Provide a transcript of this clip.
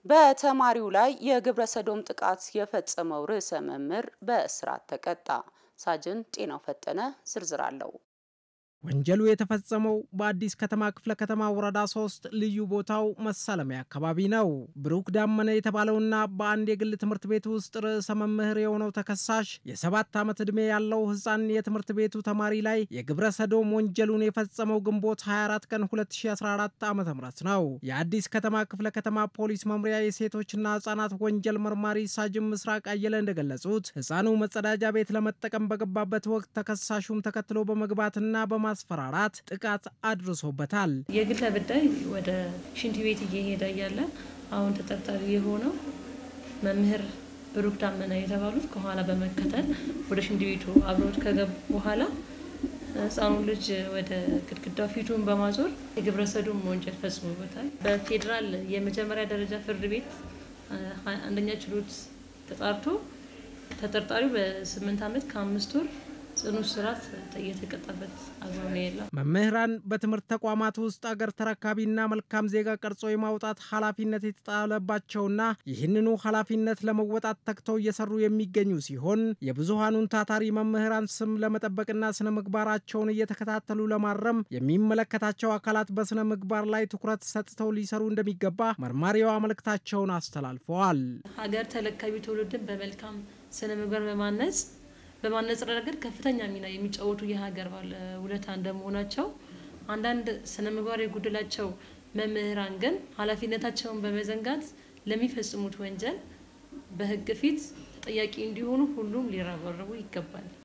በተማሪው ላይ የግብረ ሰዶም ጥቃት የፈጸመው ርዕሰ መምህር በእስራት ተቀጣ። ሳጅን ጤናው ፈጠነ ዝርዝር አለው። ወንጀሉ የተፈጸመው በአዲስ ከተማ ክፍለ ከተማ ወረዳ ሶስት ልዩ ቦታው መሳለሚያ አካባቢ ነው። ብሩክ ዳመነ የተባለውና በአንድ የግል ትምህርት ቤት ውስጥ ርዕሰ መምህር የሆነው ተከሳሽ የሰባት ዓመት ዕድሜ ያለው ሕፃን የትምህርት ቤቱ ተማሪ ላይ የግብረ ሰዶም ወንጀሉን የፈጸመው ግንቦት 24 ቀን 2014 ዓ ም ነው። የአዲስ ከተማ ክፍለ ከተማ ፖሊስ መምሪያ የሴቶችና ሕፃናት ወንጀል መርማሪ ሳጅን ምስራቅ አየለ እንደገለጹት ሕፃኑ መጸዳጃ ቤት ለመጠቀም በገባበት ወቅት ተከሳሹም ተከትሎ በመግባትና በማ ማስፈራራት ጥቃት አድርሶበታል። የግል ተበዳይ ወደ ሽንት ቤት እየሄደ እያለ አሁን ተጠርጣሪ የሆነው መምህር ብሩክ ዳመና የተባሉት ከኋላ በመከተል ወደ ሽንት ቤቱ አብረውት ከገቡ በኋላ ህፃኑ ልጅ ወደ ግድግዳው ፊቱን በማዞር የግብረ ሰዶም ወንጀል ፈጽሞበታል። በፌዴራል የመጀመሪያ ደረጃ ፍርድ ቤት አንደኛ ችሎት ተጣርቶ ተጠርጣሪው በስምንት ዓመት ከአምስት ወር ጽኑ እስራት እየተቀጣበት አግባብ ነው የለም። መምህራን በትምህርት ተቋማት ውስጥ አገር ተረካቢና መልካም ዜጋ ቀርጾ የማውጣት ኃላፊነት የተጣለባቸውና ይህንኑ ኃላፊነት ለመወጣት ተግተው እየሰሩ የሚገኙ ሲሆን የብዙሃኑን ታታሪ መምህራን ስም ለመጠበቅና ስነ ምግባራቸውን እየተከታተሉ ለማረም የሚመለከታቸው አካላት በስነ ምግባር ላይ ትኩረት ሰጥተው ሊሰሩ እንደሚገባ መርማሪዋ መልእክታቸውን አስተላልፈዋል። ሀገር ተረካቢ ትውልድን በመልካም ስነ ምግባር በማነጽ በማነጽ ረገድ ከፍተኛ ሚና የሚጫወቱ የሀገር ባለ ውለታ እንደመሆናቸው አንዳንድ ስነ ምግባር የጎደላቸው መምህራን ግን ኃላፊነታቸውን በመዘንጋት ለሚፈጽሙት ወንጀል በሕግ ፊት ተጠያቂ እንዲሆኑ ሁሉም ሊረባረቡ ይገባል።